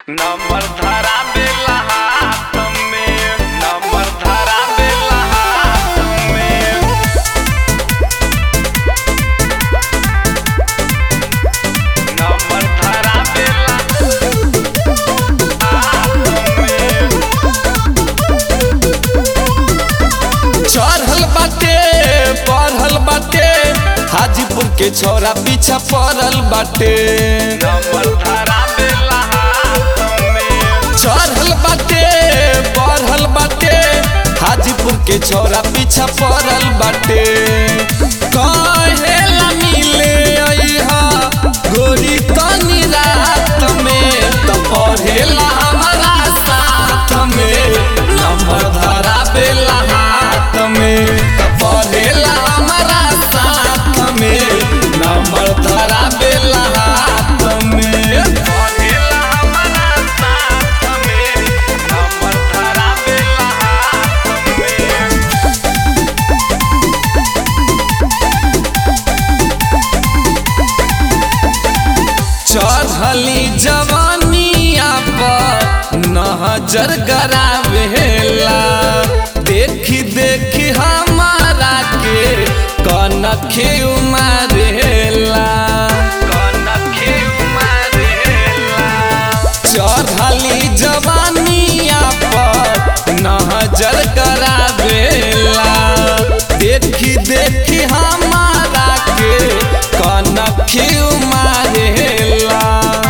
number धरा देला हाथ में नंबर धरा देला हाथ में नंबर धरा देला हाथ में चढ़ल बाटे पढ़ल बाटे हाजीपुर के छोरा पीछा पड़ल बाटे नंबर धरा देला हाथ में चढ़ल बाटे पढ़ल बाटे हाजीपुर के छोरा पीछा पड़ल बाटे कहेला मिले अइहा गोरी तनी रात में त पढ़ेला हमारा साथ में नंबर धरा बेला हाथ में त पढ़ेला हमारा साथ में नंबर धरा बेला हाथ में पढ़ेला हमारा साथ में नंबर धरा देला हाथ में चढ़ली जवानिया पर नजर गरावेला देखी देखी हमारा के कनखे उमारेला कनखे मारेला चढ़ली जवानिया पर नजर गरावेला देखी देखी हमारा के कनखे उमारेला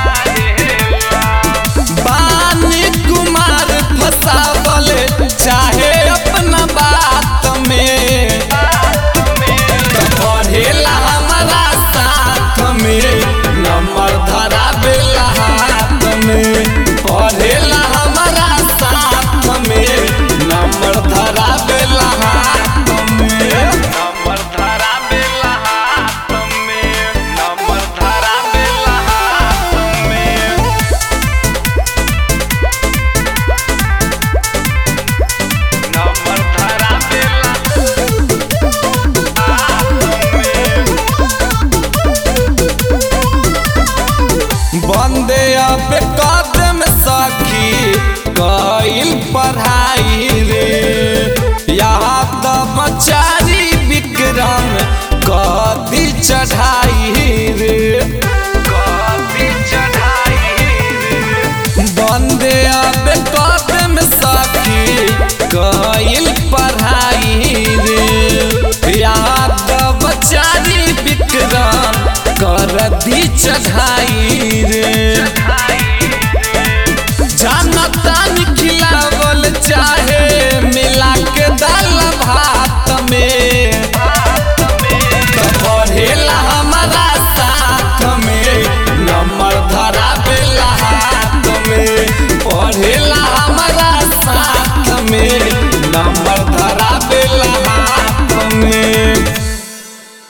बानी कुमार फसावल चाहे अपना बात में त पढ़ेला हमारा साथ में नंबर धरा बेला हाथ में पढ़ेला हमारा साथ में नंबर धरा बेला हाथ में नंबर धरा देला हाथ में नंबर धरा देला हाथ में नंबर धरा देला हाथ में बंदे अब कदम सखी कइल पढ़ाई रे यहाँ तब चारी विक्रम कदी चढ़ाई रे कॉफी चढ़ाई रे बंदे अब कदम सखी कइल पढ़ाई रे यहाँ तब चारी विक्रम कर दी चढ़ाई रे चढ़ाई